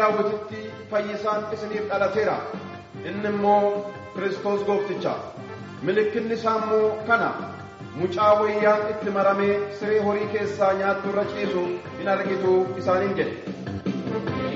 daawititti fayyisaan isiniif dhalateera inni immoo kiristoos goofticha mallattoon isaa immoo kana mucaa wayyaan itti maramee siree horii keessaa nyaattu irra ciisu in argitu isaaniin jedhe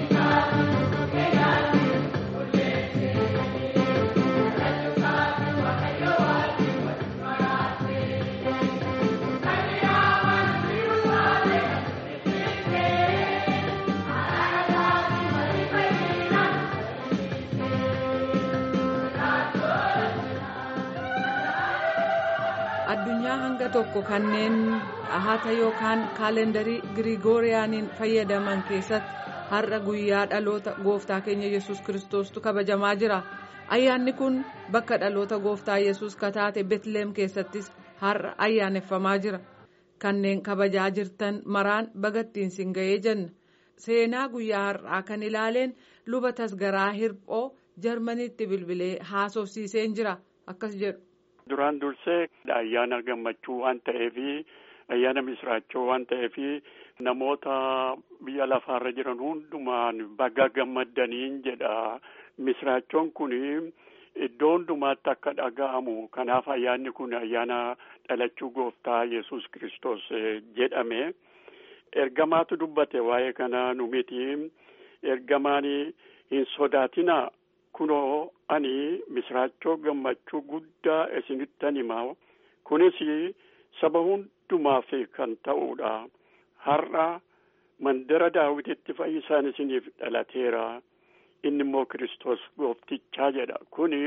addunyaa hanga tokko kanneen dhahata yookaan kaalendarii girigooriyaaniin fayyadaman keessatti har'a guyyaa dhaloota gooftaa keenya yesus kiristoostu kabajamaa jira ayyaanni kun bakka dhaloota gooftaa yesus kataate betlehem keessattis har'a ayyaaneffamaa jira kanneen kabajaa jirtan maraan bagattiin sin ga'ee jenna seenaa guyyaa har'aa kan ilaaleen luba tasgaraa hirphoo jarmaniitti bilbilee haasofsiiseen jira akkas jedhu. duraan dursee ayyaana gammachuu waan ta'eef ayyaana misraachoo waan ta'eef namoota biyya lafaarra jiran hundumaan baga gammaddaniin jedha misraachoon kun iddoo hundumaatti akka dhaga'amu kanaaf ayyaanni kun ayyaana dhalachuu gooftaa yesus kristos jedhame ergamaatu dubbate waa'ee kana nu miti ergamaan hin sodaatinaa kunoo ani misraachoo gammachuu guddaa isinittan himaa kunis saba hundumaaf kan ta'uudha har'a mandara daawititti fayyisaan isiniif dhalateera inni immoo kiristoos gooftichaa jedha kuni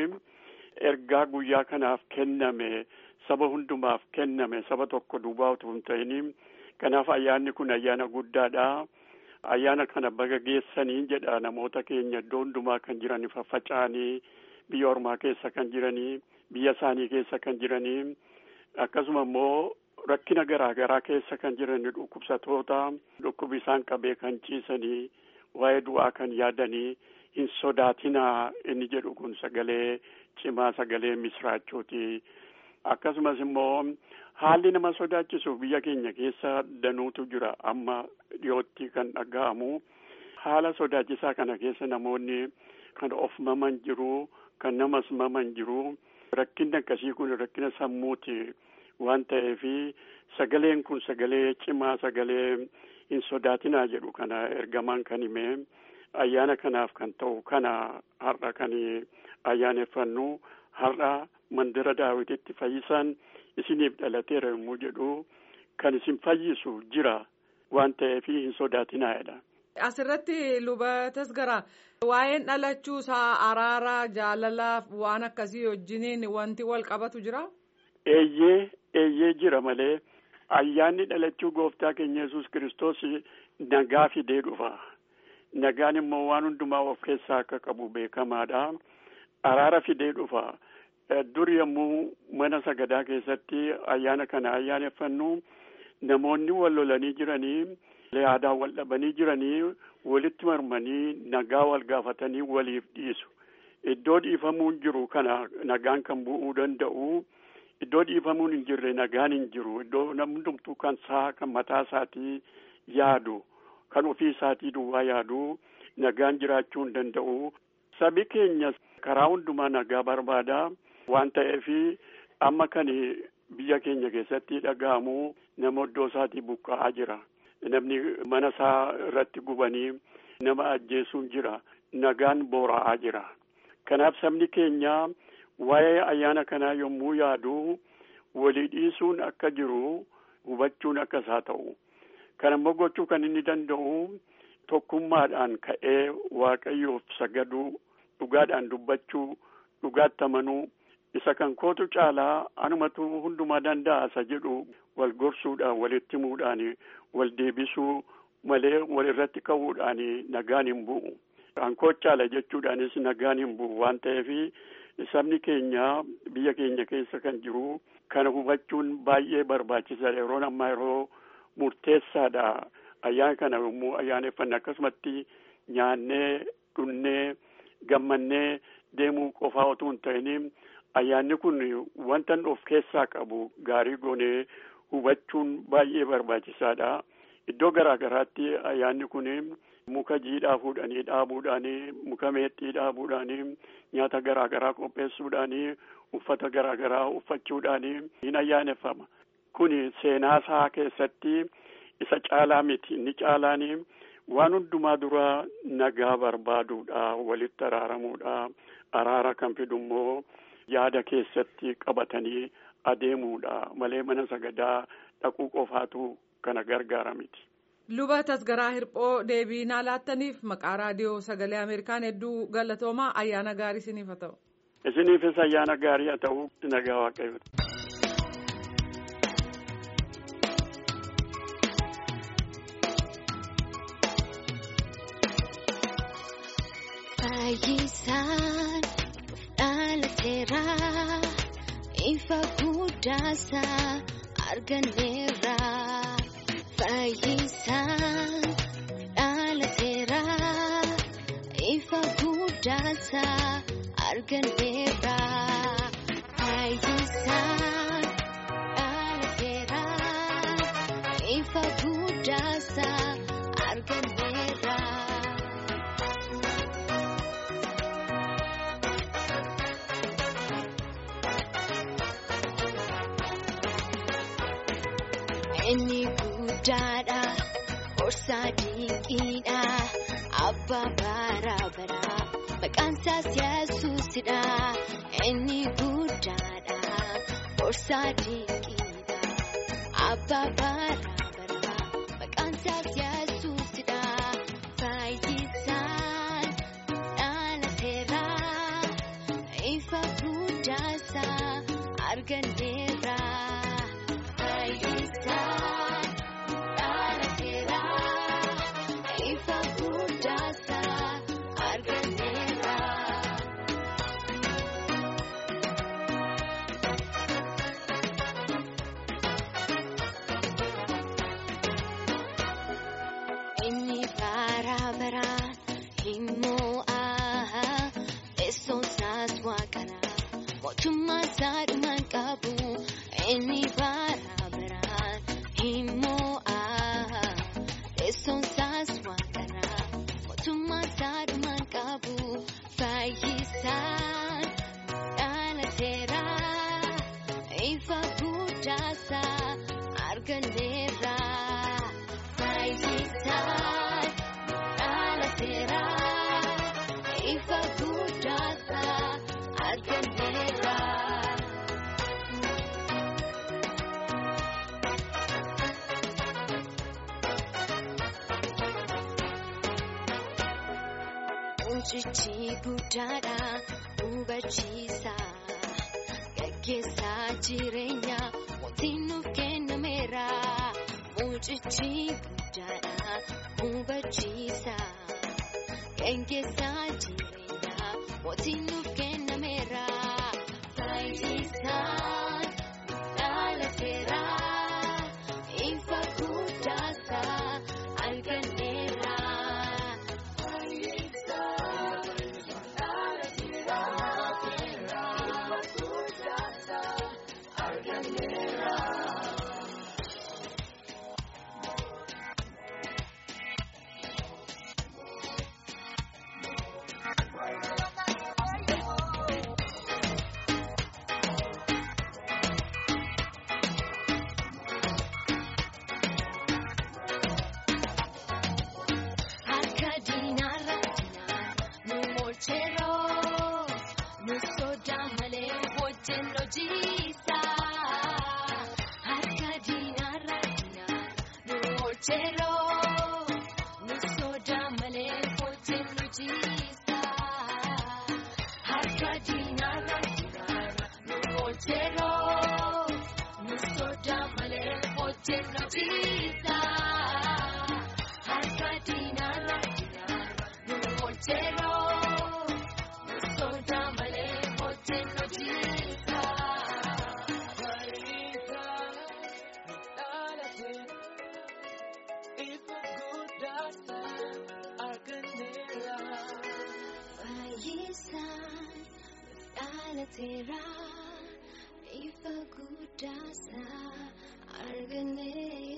ergaa guyyaa kanaaf kenname saba hundumaaf kenname saba tokko duwwaa utuu hin ta'in kanaaf ayyaanni kun ayyaana guddaadha. ayyaana kana baga geessanii jedha namoota keenya iddoo hundumaa kan jiran faffaca'anii biyya ormaa keessa kan jiranii biyya isaanii keessa kan jiranii akkasuma immoo rakkina garaa garaa keessa kan jiran dhukkubsatoota dhukkubi isaan qabee kan ciisanii waa'ee du'aa kan yaadanii hin sodaatinaa inni jedhu kun sagalee cimaa sagalee misraachooti akkasumas immoo haalli nama sodaachisu biyya keenya keessa danuutu jira amma dhiyootti kan dhaga'amu haala sodaachisaa kana keessa namoonni kan of maman jiru kan namas maman jiru rakkinni akkasii kun rakkina sammuuti waan ta'eef sagaleen kun sagalee cimaa sagalee hin sodaatinaa jedhu kana ergamaan kan hime ayyaana kanaaf kan ta'u kana har'a kan ayyaaneffannu har'a mandara daawititti fayyisaan isiniif dhalateera yommuu jedhu kan isin fayyisu jira waan ta'eef hin sodaatinaa'edha. Asirratti luba tasgaraa waa'een dhalachuu isaa araara jaalalaaf waan akkasii wajjiniin wanti wal qabatu jira. Eeyyee eeyyee jira malee ayyaanni dhalachuu gooftaa keenya yesus kiristoos nagaa fidee dhufa. Nagaan immoo waan hundumaa of keessaa akka qabu beekamaadha. Araara fidee dhufa. dur yommuu mana sagadaa keessatti ayyaana kana ayyaaneffannu namoonni wal lolanii jiranii aadaa wal dhabanii jiranii walitti marmanii nagaa wal gaafatanii waliif dhiisu iddoo dhiifamuun jiru kana nagaan kan bu'uu danda'u iddoo dhiifamuun hin jirre nagaan hin jiru iddoo namni hundumtuu kan saa kan mataa isaatii yaadu kan ofii isaatii duwwaa yaadu nagaan jiraachuu hin danda'u sabi keenya karaa hundumaa nagaa barbaada. waan ta'eef amma kan biyya keenya keessatti dhaga'amu nama iddoo isaatii buqqa'aa jira namni mana isaa irratti gubanii nama ajjeesuun jira nagaan boora'aa jira kanaaf sabni keenya waa'ee ayyaana kanaa yommuu yaadu walii dhiisuun akka jiru hubachuun akka isaa ta'u kan immoo gochuu kan inni danda'u tokkummaadhaan ka'ee waaqayyoof sagaduu dhugaadhaan dubbachuu dhugaatti amanuu isa kan kootu caalaa anumatu hundumaa danda'a isa jedhu wal gorsuudhaan walitti himuudhaan wal deebisuu malee wal irratti ka'uudhaan nagaan hin bu'u. Ankoo caala jechuudhaanis nagaan hin bu'u waan ta'eef sabni keenya biyya keenya keessa kan jiru kana hubachuun baay'ee barbaachisaadha yeroon ammaa yeroo murteessaadha ayyaana kana yommuu ayyaaneffanne akkasumatti nyaannee dhunnee gammannee deemuu qofaa otoo hin ta'in ayyaanni kun wanta of keessaa qabu gaarii goonee hubachuun baay'ee barbaachisaadha. Iddoo garaa garaatti ayyaanni kun muka jiidhaa fuudhanii dhaabuudhaanii muka meexxii dhaabuudhaanii nyaata garaa garaa qopheessuudhaanii uffata garaa garaa uffachuudhaanii hin ayyaaneffama. Kuni seenaa isaa keessatti isa caalaa miti inni caalaanii waan hundumaa dura nagaa barbaaduudha walitti araaramuudha araara kan fidu immoo yaada keessatti qabatanii adeemuudha malee mana sagadaa dhaquu qofaatu kana gargaara miti. luba tasgaraa hirphoo deebii naa laattaniif maqaa raadiyoo sagalee ameerikaan hedduu galatoomaa ayyaana gaarii isiniif haa ta'u. isiniifis ayyaana gaarii haa ta'u nagaa waaqayyooti. Fayyisaan dhalateera ifa guddaasaa arganneera. Fayyisaan dhalateera ifa guddaasaa arganneera. Fayyisaan dhalateera ifa guddaasaa arganneera. Inni guddaadha horsaa dinqiidha abbaa baraa baraa maqaan isaas yesuusidha. Inni guddaadha horsaa dinqiidha abbaa baraa baraa maqaan isaas yesuusidha. Fayyisaan dhalateera ifa guddaasaa arganneera. Fayyisaan dhalateera ifa guddaasaa arganneera. Inni bara baraan hin mo'aa teessoon isaas waaqara mootummaa isaa dhumaan qabu. Inni bara baraan hin mo'aa teessoon isaas waaqara mootummaa isaa dhumaan qabu. Fayyisaan dhalateera ifa guddaasaa arganneera. Fayyisaan dhalateera ifa guddaasaa arganneera. Mucichi guddaadha hubachiisa gaggeessaa jireenya mootiin nuuf kennameera. Mucichi guddaadha hubachiisa gaggeessaa jireenya mootiin nuuf kennameera. Fayyisaan dhalateera ifa guddaasaa arganneera. Harka diinaarra diinaarra nu moolcheroo nu sodaa malee wajjin hojiisa. Harka diinaarra diinaarra nu moolcheroo nu sodaa malee wajjin hojiisa. Harka diinaarra diinaarra nu moolcheroo nu sodaa malee wajjin hojiisa. Harka diinaarra diinaarra nu moolcheroo nu sodaa malee wajjin hojiisa. Fayyisaan dhalateera ifa guddaasaa arganneera.